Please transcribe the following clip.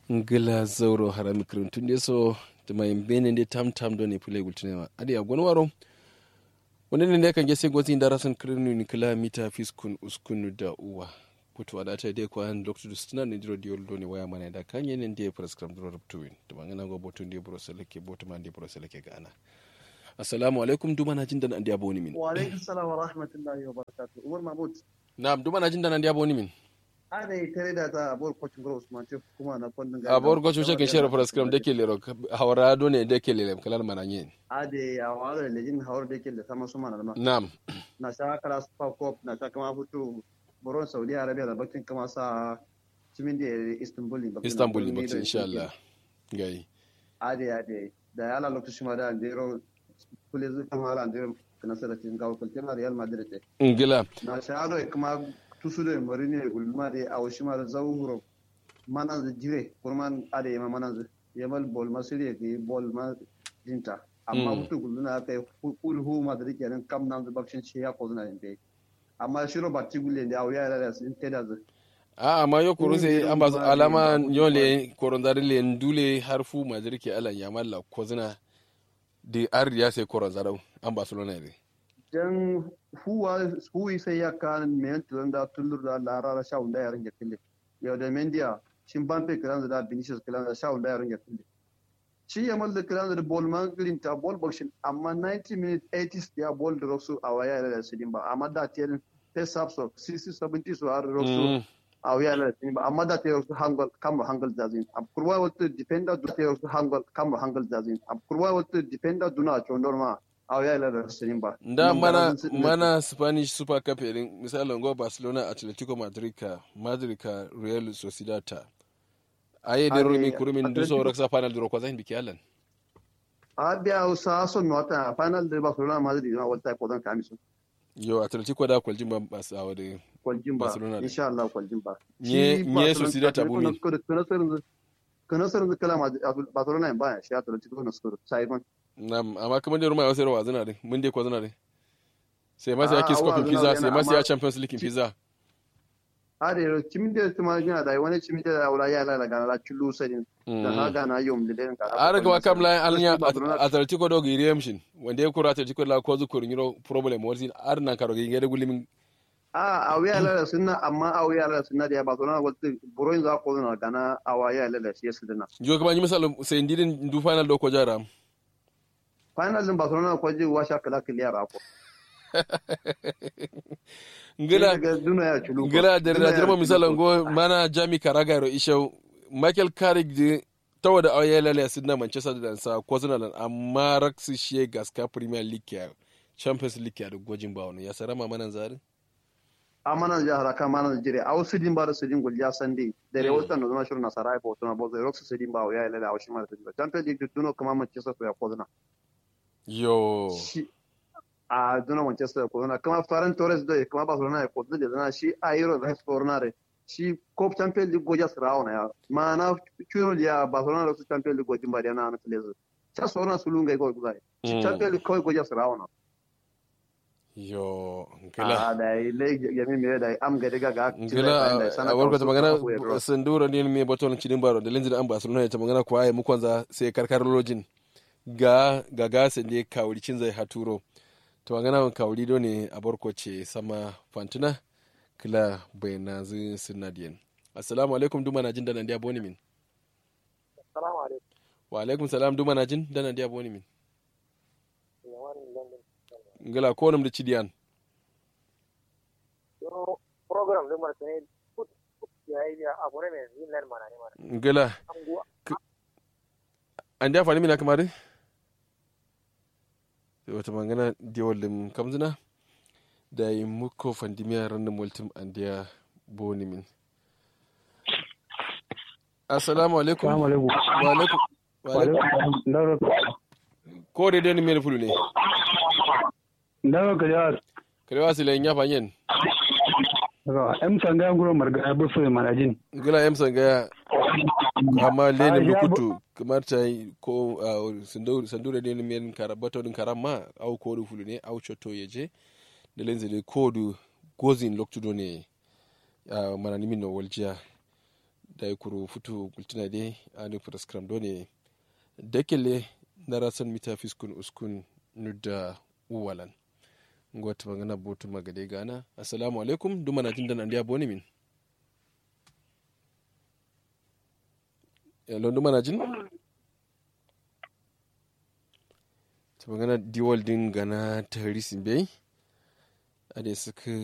ngila zauro harami kirintun so tuma bene nde tam tam do ne pule gultinewa adi a gon waro wani ne kan gese gozi darasan kirinu ni kila mita fiskun uskunu da uwa putu adata de ko an dr stina ne diro diol do ne waya mana da kan yene nde prescribe dro ruptuin tuma ngana go botu nde bro seleke botu man nde bro seleke gana assalamu alaikum duma na jindan andi aboni min wa alaikum salam wa rahmatullahi wa barakatuh umar mahmud na'am duma na jindan andi aboni min ana yi tare da ta abuwar kwacin gura usman ce kuma na kwandon a bor go chuche ke share prescribe de ke lero hawra do ne de ke lele kalal mananye ade a wala lejin hawar da ke da sama su mana ma na'am na sha kala super cup na sha kama fito boron saudi arabia da bakin kama sa cimin da istanbul ne istanbul ne bakin insha Allah gai ade ade da ya la lokacin ma da andero kule zu kama ala andero kana sa da cikin gawo kulkin real madrid ngila na sha ado kuma tusude marini ulmade aw shimar zawro manan jire kurman ade ma manan yamal bol masiri ke bol ma jinta amma mutu guluna kai kul hu madri kenan kam nan da bakshin ce ya kozuna ne amma shiro batti gulle da aw ya da sin teda zu a amma yo kuru sai an ba alama yole korondari le ndule harfu madri ke alan yamalla kozuna di arriya sai korondaro an barcelona ne dan huwa huwi sai ya kan men tulun da tullur da larara sha unda yaran ya kille yau da mendia shin ban pe kiran da vinicius kiran da sha unda yaran ya kille shi ya mal da kiran da ball man green ta ball boxing amma 90 minutes 80s ya ball da rosu a waya da sidin ba amma da tiyan pace up so 60 70 so har rosu a waya da sidin ba amma da tiyan rosu hangal kam hangal dazin ab kurwa wata defender du tiyan rosu hangal kam hangal dazin ab kurwa wata defender duna chondor ma a ya da rasarin ba. Da mana mana Spanish Super Cup irin misalin go Barcelona Atletico Madrid ka Madrid ka Real Sociedad ta. Aye da rumi kurumin du so raksa final duro kwazan biki alan. A biya sa so mi wata final da Barcelona Madrid na wata ko dan kamisu. Yo Atletico da kwaljin ba ba sa wa da kwaljin ba insha Allah kwaljin ba. Nye nye Sociedad ta bumi. Kana sarin kala Barcelona ba shi Atletico na skoro sai Nam, amma kamar da ruma ya sayarwa zina din, mun dai ko zina din. Sai masu ya kiss kofin pizza, sai masu ya Champions League pizza. Are, cimin da tuma jina da wani cimin da wala ya la gana la chulu sadin. Da ha gana yom da den ka. Are ga kam la alnya Atletico do gi remshin, wanda ya kura Atletico la ko zukur nyiro problem wasi ar nan karo gi ngede gulimin. A a wiya la sunna amma a wiya la sunna da ba sona wata buroin za ko na gana a waya la da shi sidina. Jo kuma ni misal sai ndidin du final do ko jara. final din Barcelona ko ji washa kala kiliya ba ko. Ngila ngila da da jirma misalan go mana Jami Carragher isho Michael Carrick de tawa da auya lale sun na Manchester da sa ko suna nan amma Raxi shi gaska Premier League ya Champions League ya da gwajin ba wani ya sarama manan zari a manan jihar aka manan jire a wasu din ba da su din gulja sande da rewa tan zama shirin nasara ya bauta na bozo Roxy su din ba ya lale a wasu mara Champions League duno kuma Manchester ya kozuna yo a duna manchester ko na kama faran torres da kama barcelona ko da zana shi a euro da fornare shi ko champions league goja srawo na ya mana chuno ya barcelona da champions league gojin bari na na tlezo cha sona sulunga ko gudai shi champions league ko goja srawo na yo ngila a da ile ya mi mere da am ga daga ga ngila a warko ta magana sandura ne me baton cidin baro da linjin an barcelona ta magana ko ayi mukonza sai karkar lojin ga ga gasa ne kawuri cin zai haturo to magana wan kawuri do ne a barkoce sama fantuna kila bai na zu sinadiyan assalamu alaikum duma na jin da nan dia boni min assalamu alaikum wa alaikum salam duma na jin da nan dia boni min ngala ko nam da cidiyan program din mar ne ya yi abu ne mai yin nan mana ne mana ngala an da fani mina kamar wata magana diwalin kamzina da yi muku fandimiya ranar multim an da boni min assalamu alaikum wa alaikum wa alaikum ko da dai mai fulu ne ndawa ka jawar kare su layin ya fanyen em sanga nguro marga ya bufu manajin gila em sanga amma lenin bukutu kamar ta yi ko sandura ne min karabato din karama au ko du fulu ne au choto yeje da lenze de ko du gozin loktudo ne manani min no waljiya da ya kuro futu gultuna dai a nufin skram dole dakile na rasan mita fiskun uskun nudda uwalan ngwata magana botu magade gana assalamu alaikum duma na tindan andiya boni min hello duma na jin ta magana diwal din gana ta harisin bai a da suka